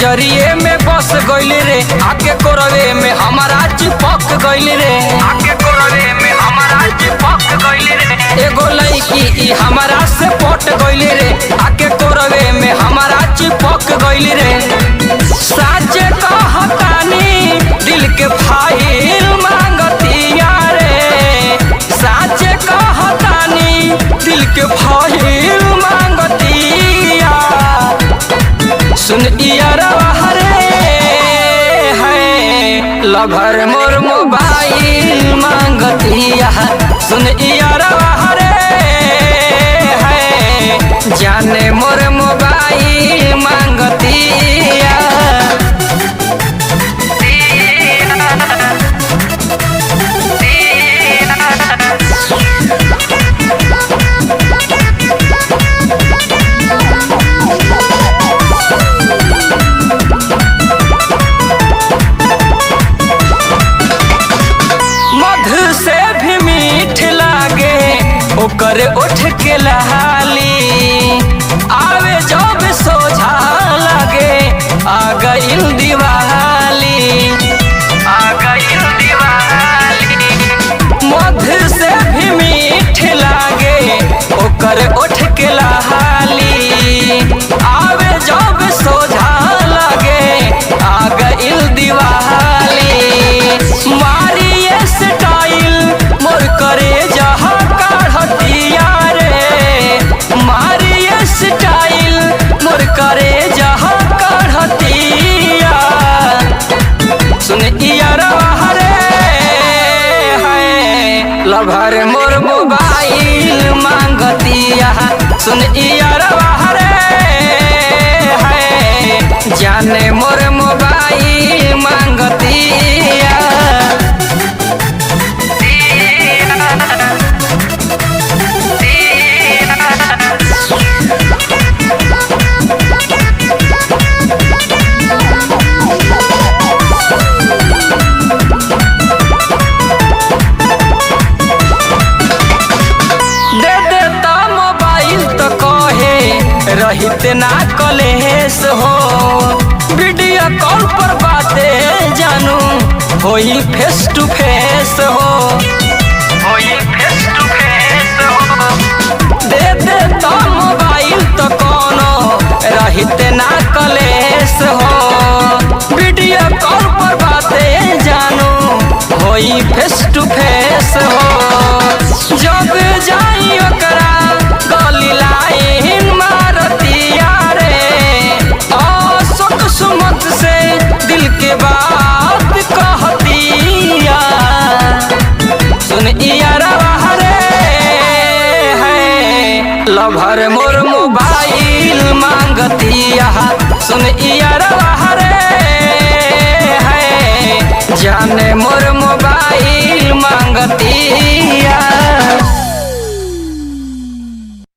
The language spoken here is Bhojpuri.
नजरिए में बस गइल रे आके कोरवे में हमारा चिपक गइल रे आके कोरवे में हमारा चिपक गइल रे एगो लड़की ई हमारा से पट गइल रे आके कोरवे में हमारा चिपक गइल रे साचे कहतानी दिल के फाइल मांगतिया रे साचे कहतानी दिल के फाइल मांगतिया सुन इयरवा रे है लभर मोर मोबाइल मांगतिया सुन इयरवा रे है जाने मोर मोबाइल मांगतिया मधु से भी मीठ लागे ओकर उठ के लहाली आवे जब सोझा लागे आ गइल दिवाली आ गइल दिवाली मधु से भी मीठ लागे ओकर उठ के लहाली आवे जब सोझा लागे आ गइल दिवाली मारिए स्टाइल मोर करे जहाँ काढ़तिया रे मारिए स्टाइल मोर करे जहाँ काढ़तिया सुन इयरवा रे है लभर मोर मोबाइल मांगतिया सुन इयरवा रे है जाने मोर मोबाइल मांगतिया दे देता मोबाइल तो कहे रहित ना कलेस हो वीडियो कॉल पर बातें जानू होई फेस टू फेस हो होई फेस टू फेस हो दे देता मोबाइल तो कोनो रहित ना कलेस हो वीडियो कॉल पर बातें जानू होई फेस टू फेस हो जब जाई ओकरा गली लाइन मारतिया रे अशोक सुमत से दिल के बात कहतिया सुन इयरवा रे है लभर मो